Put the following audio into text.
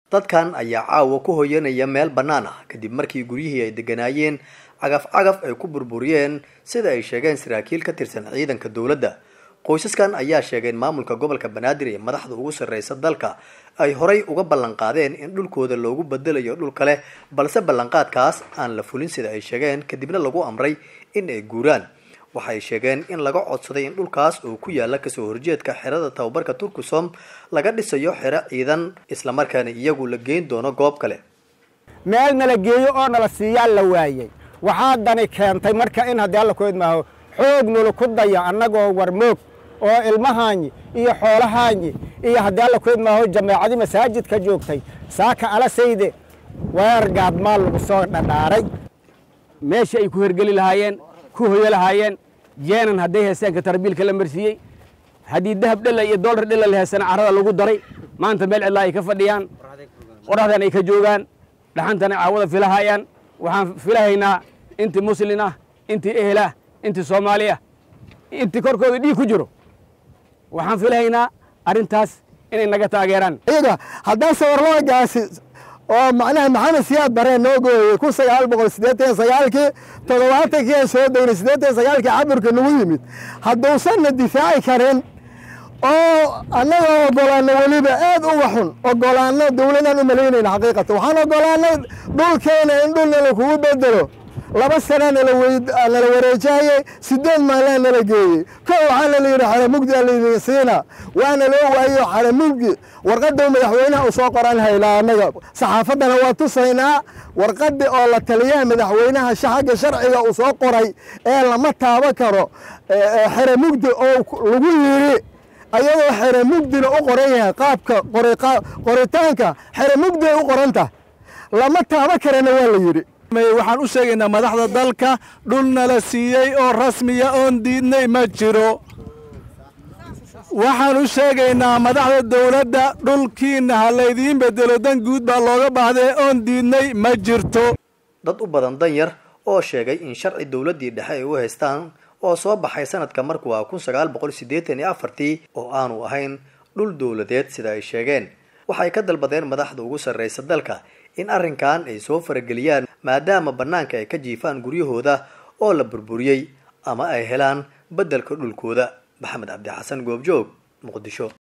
dadkan ayaa caawa ku hoyanaya meel bannaan ah kadib markii guryihii ay degganaayeen cagaf cagaf ay ku burburiyeen sida ay sheegeen saraakiil ka tirsan ciidanka dowladda qoysaskan ayaa sheegeen maamulka gobolka banaadir ee madaxda ugu sarreysa dalka ay horay uga ballan qaadeen in dhulkooda loogu bedelayo dhul kale balse ballanqaadkaas aan la fulin sida ay sheegeen kadibna lagu amray in ay guuraan waxay sheegeen in laga codsaday in dhulkaas oo ku yaala kasoo horjeedka xerada tababarka turkusom laga dhisayo xero ciidan islamarkaana iyagu la geyn doono goob kale meel nala geeyo oo nala siiyaa la waayey waxaa dani keentay marka in haddii alla kood maaho xoog nula ku daya annagoo warmoog oo ilmahaanyi iyo xoolahaanyi iyo haddii alla kood maaho jameecadii masaajidka joogtay saaka alasayde weer gaadmaal lagu soo dhadhaaray meeshii ay ku hergeli lahaayeen ku hoyo lahaayeen jeenan hadday heestaanka tarbiilka la marsiiyey haddii dahab dhela iyo dollar dhela la heestana carrada lagu daray maanta meel cidlaa ay ka fadhiyaan qoraxdan ay ka joogaan dhaxantana caawada filahayaan waxaan filahaynaa intii muslin ah intii ehel ah intii soomaali ah intii korkooda dhiig ku jiro waxaan filahaynaa arrintaas inay naga taageeraan iyaga haddaan sawarloogaasi oo macnaha maxamed siyaad bareen noo gooyey kun sagaal boqol siddeetan sagaalkii toddobaatankii aan soo degnay siddeetan sagaalkii caburka nagu yimid hadduusanna difaaci karin oo annaga ogolaano weliba aad uga xun ogolaano dowladaan u malaynayna xaqiiqatan waxaan ogolaanay dhulkeena in dhul nala kugu bedelo laba sana nala wareejayey sideed maalaa nala geeyey ko waxaana la yidhi xaramugdi laydin siina waana loo waayo xaramugdi warqadda madaxweynaha u soo qoran haylaa annaga saxaafaddana waa tusaynaa warqaddi oo la taliyaha madaxweynaha xagga sharciga uu soo qoray ee lama taabo karo xaramugdi oo lagu yidhi ayadoo xaramugdina u qoran yahay qaabka qoritaanka xaramugdiay u qoranta lama taabo karana waa la yidhi waxaan u sheegaynaa madaxda dalka dhul nala siiyey oo rasmiya oon diidnay ma jiro waxaan u sheegaynaa madaxda dowladda dhulkiina ha laydiin bedelo dan guud baa looga baahday oon diidnay ma jirto dad u badan danyar oo sheegay in sharci dowladdii dhexe ay u haystaan oo soo baxay sanadka markuu ah kun sagaal boqol siddeetan iyo afartii oo aanu ahayn dhul dowladeed sida ay sheegeen waxay ka dalbadeen madaxda ugu sarreysa dalka in arrinkan ay soo farageliyaan maadaama bannaanka ay ka jiifaan guryahooda oo la burburiyey ama ay helaan beddelka dhulkooda maxamed cabdi xasan goobjoog muqdisho